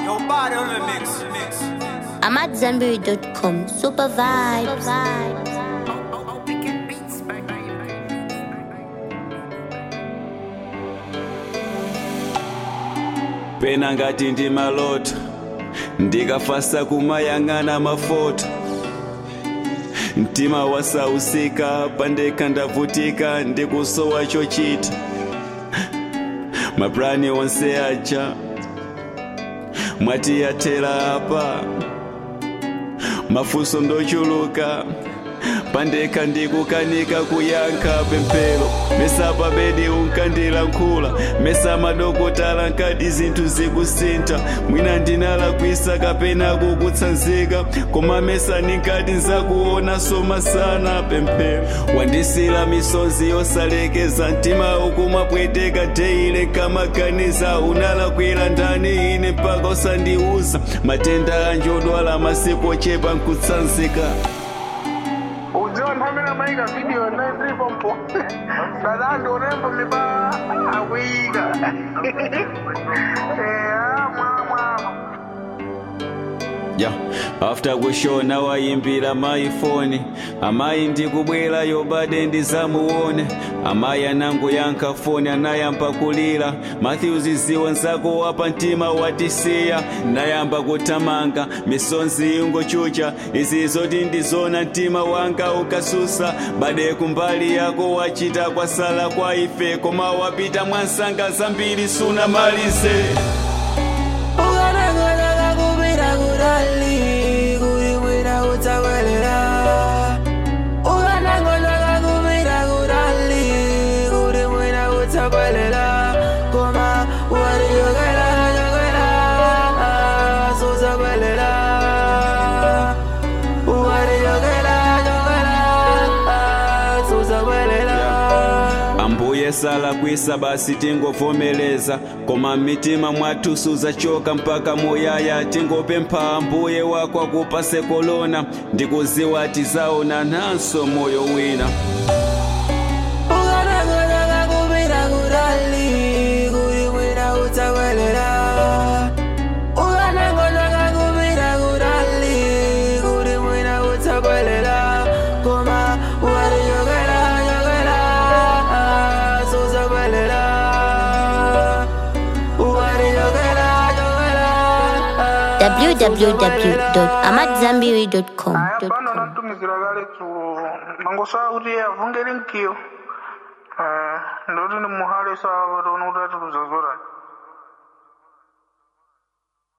Yo, body on the mix. mix. I'm at Zenberry.com. Super vibes. pena ngati ndi maloto ndikafasa kumayang'ana mafoto mtima wasausika pandekha ndavutika ndikusowa chochita maplani onse aja mwati yathera apa mafunso ndochuluka pandekha ndikukanika kuyankha pemphero mesa pabedi unkandilankhula mesa madokotala nkadi zinthu zikusintha mwina ndinalakwisa kapena kukutsanzika koma mesa ninkati nzakuona soma sana pemphero wandisila misonzi yosalekeza mtima ukumapweteka teile nkamaganiza unalakwira ndani ine mpaka usandiuza matenda anjodwala masiku ochepa nkutsanzika udziwa nthambi namayika video naitiripo mpo dadandi unembo miba akuyika mwamwa ya after kushona wayimbira mayi foni amayi ndikubwera yobade ndizamuone amayi anangu yankha foni anayamba kulira matthews ziwa nzako wapa mtima watisiya nayamba kutamanga misonzi ingochucha izi zoti ndizona mtima wanga ukasusa bade kumbali yako wachita kwasala kwa ife koma wapita mwansanga zambiri sunamalize ukanangana kupita kutali kuti mwina utsakwelera ukanangana kupita kutali kuti mwina utsakwelera koma watichokera chokera susakwelera watichokera chokera susakwelera ambuye salakwisa basi tingovomeleza koma mmitima mwathu suzachoka mpaka muyaya tingopempha ambuye wako akupase kolona ndikuziwa tizaona nanso moyo wina ukanangana kupita kutali kuti mwina utsakwelera ukanangana kupita kutali kuti mwina utsakwelera koma watichokera chokera susakwelera watichokera chokera www.amatzambiri.com. aya pano nantumizira kale dzulo mangosaa kuti avungere mkiyo ndoti ndi muhale saa patona kuti ati kuzazorani